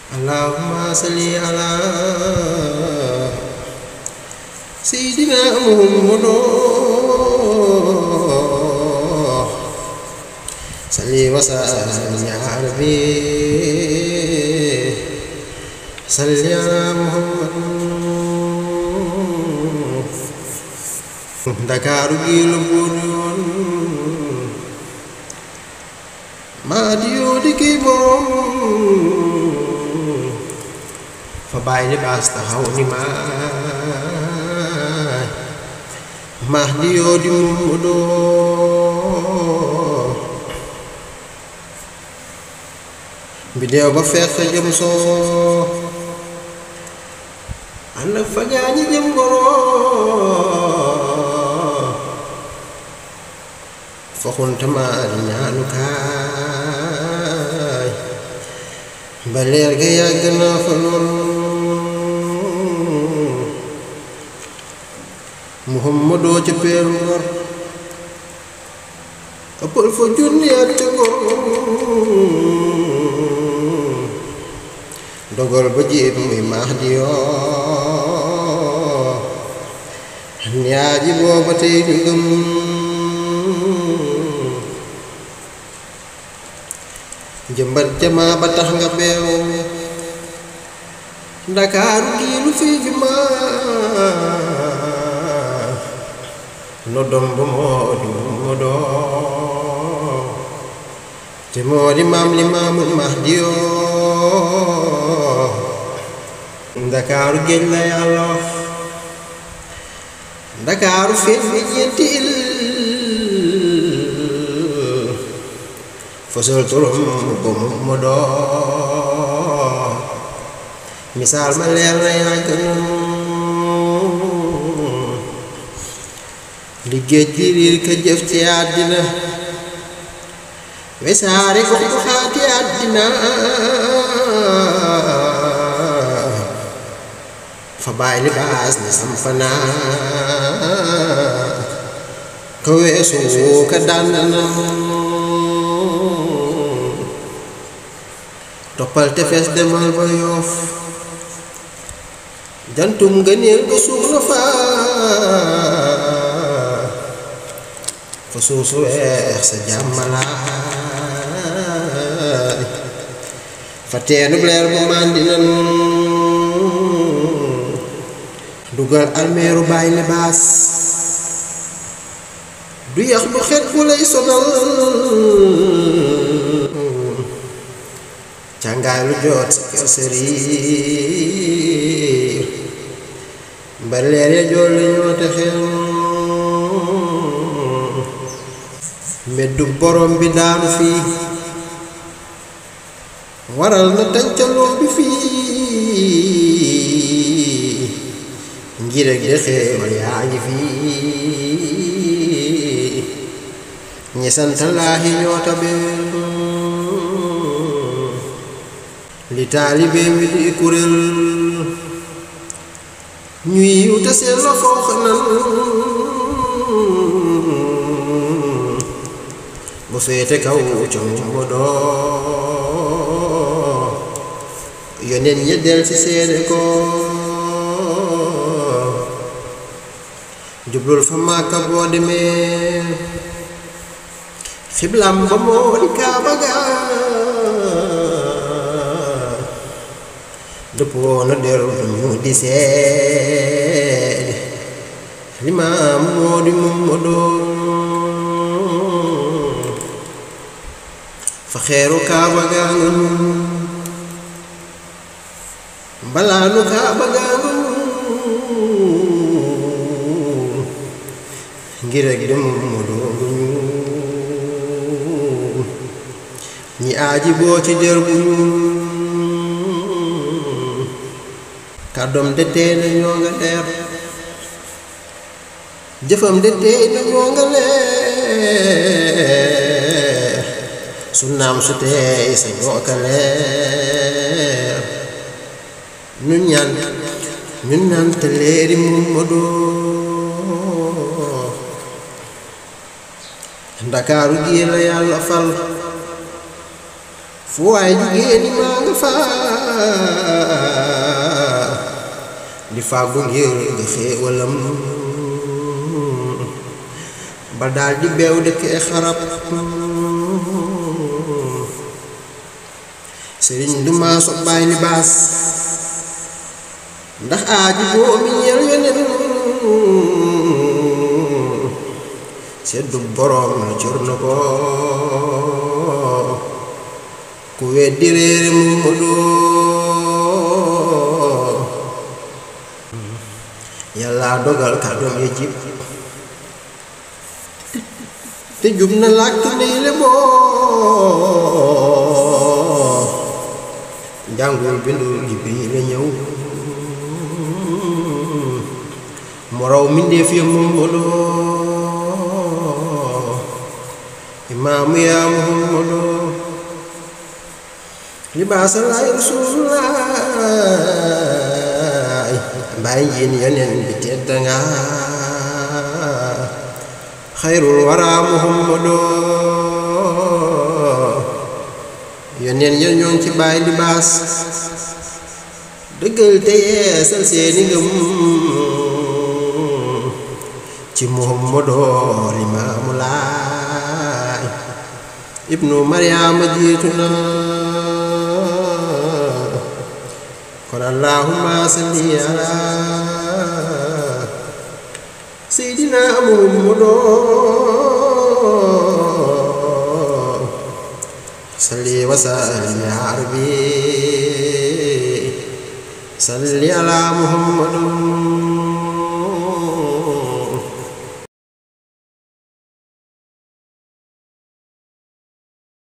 اللهم صل على سيدنا محمد صل وسلم يا ربي صل على محمد Ndakaaru gi lu buur yoon maa di yoo di kii borom fa bàyyi li baas taxaw ni maay maa di yoo di mu doo bi deew ba fekk jëm soo ànd ak fa gaañi jëm ngoroo foxunte maa di ñaanu kaay ba leer ga yàgg naa fa lool muhammadoo ca peeru ngor ëppal fa junni at ca ngor dogal ba jéeb muy maax di yoo ñaa ji booba tey di gëm jëmbat jamaa ba tax nga beew ndakaaru gii lu fii fi ma noddom ba moo di moo doo te moo di maam li maamul Mahdi yoo ndakaaru géej la yàlla wax ndakaaru feet fi ñeenti il fosol turum ko mu doo misaal ma leer na yàgg na li géej gi riir ka jëf ci àddina wesaare ko ko xaati àddina fa bàyyi li baas ni sampanaa ka weesu ka dànd na toppal tefes demal ba yoof jantum ngëneel ga suuf na fa fa suuf su weex sa jàmmalaay fa teenu leer bu màndi nan dugal almeeru bàyyi libaas du yax du xet bu lay sonal càngaay lu joot sa kër sëriir ba leer ya jool la ñoo te xel meddu borom bi daanu fii waral na tàncaloo bi fii ngir ak de xeewal yaa ngi fii ñi santalaahi ñoo tabeel li taalibe mi di kuréel ñu yiw te seen la foox nan bu féete kaw ca mu doo yoneen ñi del ci seede ko jublul fa màkka boo demee xiblam ba moo di kaaba ga dëppoo na deru ñu di seede limaam moo di Muhammadu fa xeeru kaaba gaa nga nun mbalaanu kaaba gaa nga nun ngir ak di Muhammadu ngu ñuul ñi aaji boo ci der bu ñuul kàddoom de tee na ñoo nga leer jëfam de tee na ñoo nga leer su naam su teey sa ñoo ka leer ñu ñaan ñu naan te leeri Muhammadu ndakaaru gi la yàlla fal fu waay jugee ni maa nga faa di fàggu ngir nga xéewalam ba daal di beew dëkkee xarab sëriñ du maa so baay li baas ndax aaju boobu ñeel yeneen seddu boroom la cër na ko ku weddi réere mu ma doo yàlla dogal kàddoom ya jib te jub na làkk nii le boo njàngul bindul Jibriil la ñëw mu raw mbindéef ya Muhammadoo imaamu yaa Muhammadoo libaasalaay rasuulullaay mbaay njiin yeneen bi tedd nga xayrul waraa Muhammadoo yoneen ya ñoon ci baay libaas dëggal te yeesal seeni ngëm ci muhammadoo limaamu laay ibnu maryaama jiitu na kon allahumma salli ala seydina muhammadoo salli wa sallim ya rabbi salli ala muhammadin